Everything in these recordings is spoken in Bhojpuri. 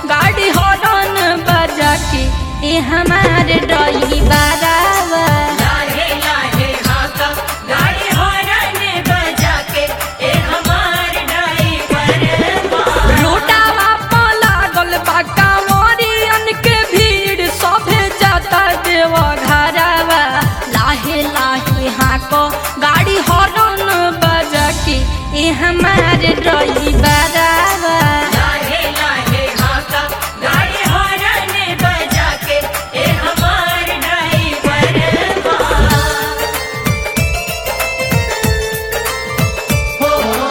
गाड़ी हॉर्न बजा के ए हमारे ड्राइवरवा लाहे लाहे हाका गाड़ी हॉर्न बजा के ए हमार ड्राइवर बा रोडावा प लागल बा कांवरियन के भीड़ सभे जाता देव घरवा लाहे लाहे हाको गाड़ी हॉर्न बजा के ए हमारे ड्राइवरवा लाहे लाहे हाका गाड़ी हॉर्न बजा के ए हमार ड्राइवर बा हो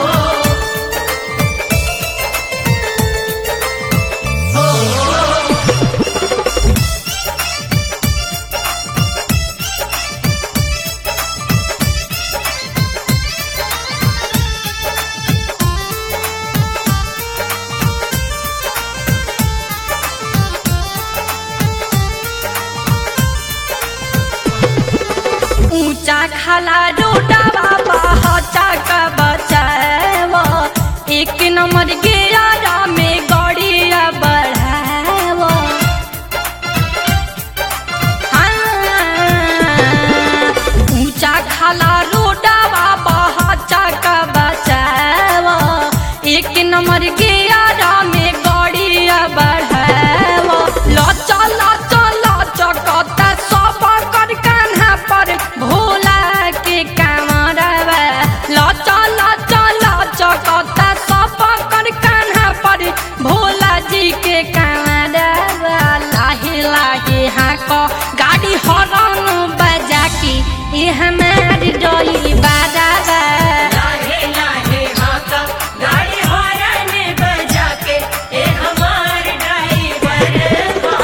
ऊंचा खाला रोडावा बहचा का बचाव एक नंबर गियारा में गड़िया बढ़ाव हाँ, ऊंचा खाला रोडावा बहचा का बचाव एक नंबर गियारा में गड़िया बढ़ाव लचा लचा लचकता सब कर कान्हा पर भोला के कामरवा लचा लचा लचकता सब कर कान्हा पर भोला जी के कामरवा लाहे लाहे हाँक गाड़ी हॉर्न बजा के ए हमार डोली बाजावा लाहे लाहे हाका गाड़ी हॉर्न बजा के ए हमार ड्राइवर बा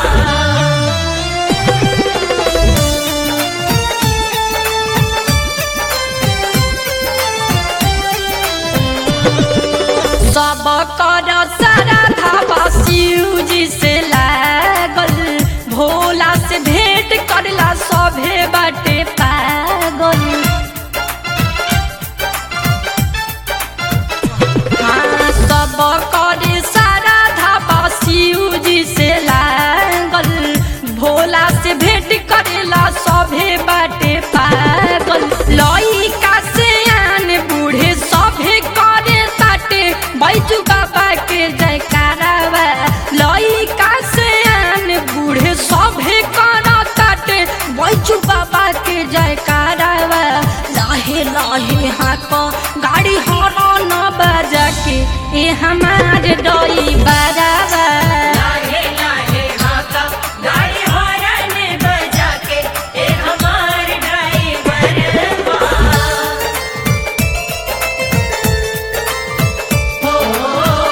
सब कर सारा धावा शिव जी से लागल भोला से भेंट करला सभे बाटे पागल हाँ सब कर सारा धावा शिव जी से लागल भोला से भेंट करेला सभे बाटे पागल लइका से आन बूढ़े सभे करे ताटे बैजू बाबा के जयकारावा लइका से आन बूढ़े सभे कर ताटे बैजू बाबा के जयकारावा लाहे लाहे हाथ गाड़ी हॉर्न बजा के ए हमारे डोई बजावा लाहे लाहे हाका गाड़ी हॉर्न बजा के ए हमार ड्राइवर बा हो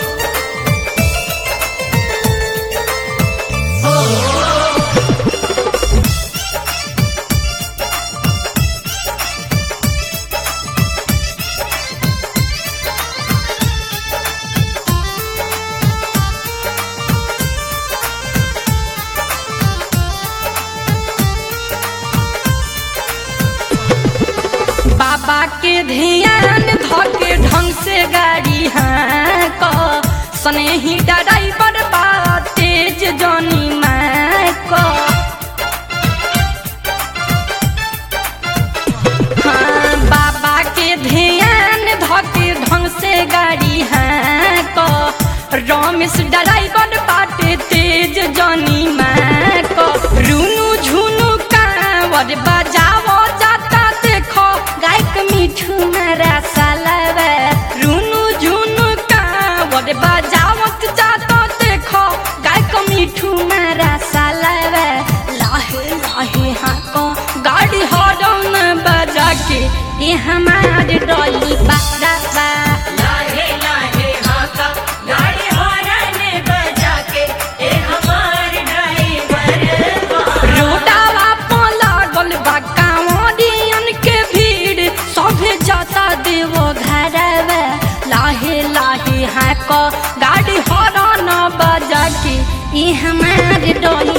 बाबा के ध्यान धके ढंग से गाड़ी हाँक स्नेही ड्राइवर बा तेज जनी माक हाँ बाबा के ध्यान धके ढंग से गाड़ी हाँक रमेश ड्राइवर बाटे तेज जनी माक रुनु झुनु कांवर बजावो जाता देखो गायक मिठू मारा सालवा रुनु झुनु कांवर बजावत जाता देखो गायक मिठू मारा सालवा लाहे लाहे हाको गाड़ी हॉर्न बजा के ये हमारे डोली बाबा लाहे लाहे हाका गाड़ी हॉर्न बजा के ए हमार ड्राइवर बा रोडावा प लागल बा कांवरियन के भीड़ सभे जाता देव घरवा लाहे लाहे हाक गाड़ी हॉर्न बजा के ई हमारे डोली